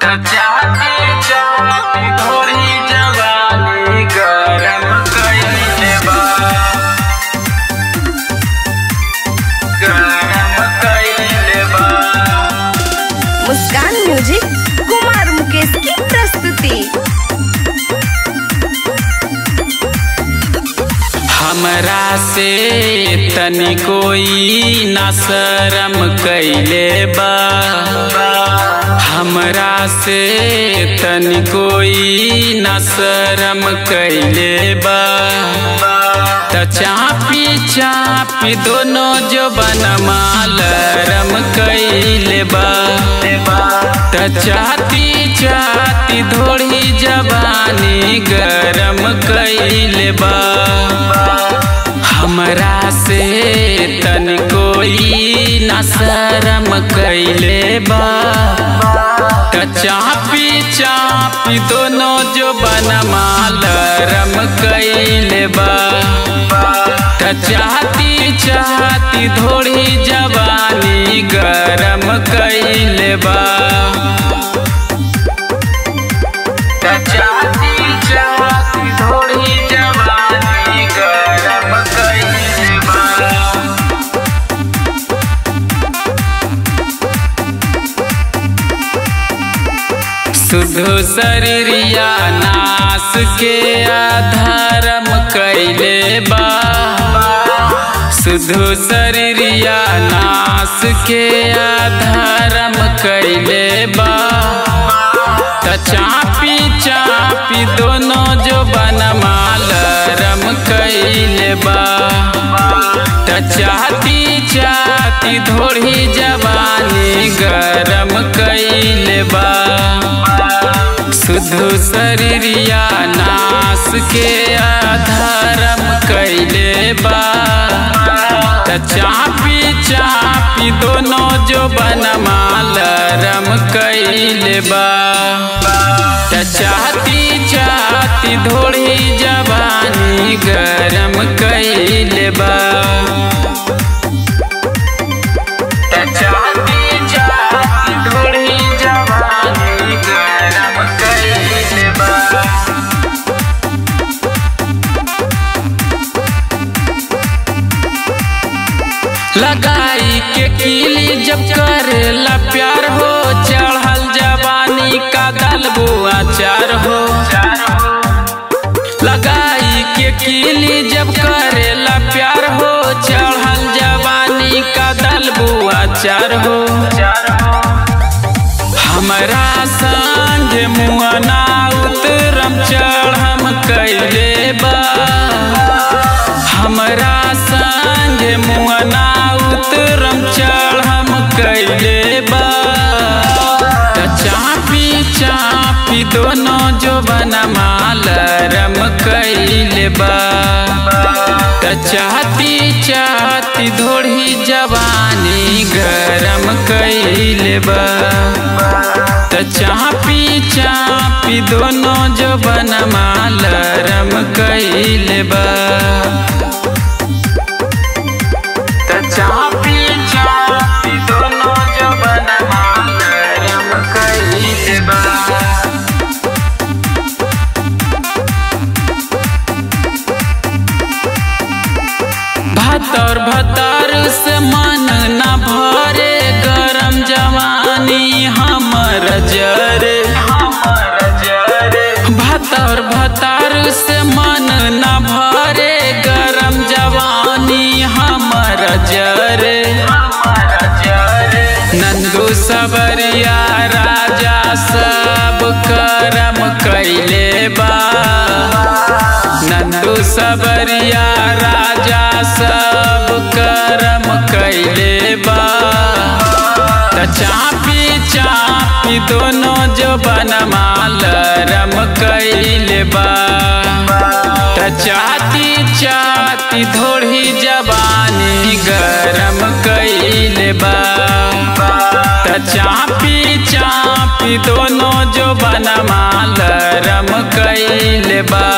चाहती चाहती थोड़ी जवानी गरम कइले बा गरम कइले बा मुस्कान म्यूजिक कुमार मुकेश की प्रस्तुति हमरा से तनी कोई ना शरम कैले बा हमरा से तनी कोई ना शरम कैले बा त चापी चापी दोनों जो बनमा लरम कैले बा त चाहती चाहती थोड़ी जवानी गरम कैले बा हमरा से तन कोई न शरम कैले बा त चापी चापी दोनों जो बनमा लरम कैले बा त चाहती चाहती थोड़ी जवानी गरम कैले बा त चाहती चाहती थोड़ी जवानी गरम कैले बा शुद्ध शरीरिया नाश के आधारम कैले बा शुद्ध शरीरिया नाश के आधारम कैले बा त चापी चापी दोनों जो बनमा लरम कैले बा त चाहती चाहती थोड़ी जवानी गरम कैले बा शुद्ध शरीरिया नाश के आधारम कैले बा त चापी चापी दोनों जो बनमा लरम कैले बा त चाहती चाहती थोड़ी जवानी गरम कैले बा त चाहती चाहती थोड़ी जवानी गरम कैले बा लगाई के कीली जब करेला प्यार हो चढ़ल जवानी का दलबो अचार हो लगाई के कीली जब करेला प्यार हो चढ़ल जवानी का दलबो अचार हो हमरा संग मुआना उतरम चढ़म कैले बा हमरा संग मुआना उतरम चढ़म कैले बा त चापी चापी दोनों जो बनमा लरम कैले बा त चाहती चाहती धोड़ी जवानी गरम कैले बा त चापी चापी दोनों जो बनमा लरम कैले बा त चापी चापी दोनों जो बनमा लरम कैले बा भतर भतर से मन न भरे गरम जवानी हमर जरे भतर भतर से मन न भरे गरम जवानी हमर जरे नंदू सबरिया राजा सब करम कैले बा नंदू सबरिया राजा सब करम कैले बा त चापी चापी दोनों जो बनमा लरम कैले बा त चाहती चाहती थोड़ी जवानी गरम कैले बा त चापी चापी दोनों जो बनमा लरम कैले बा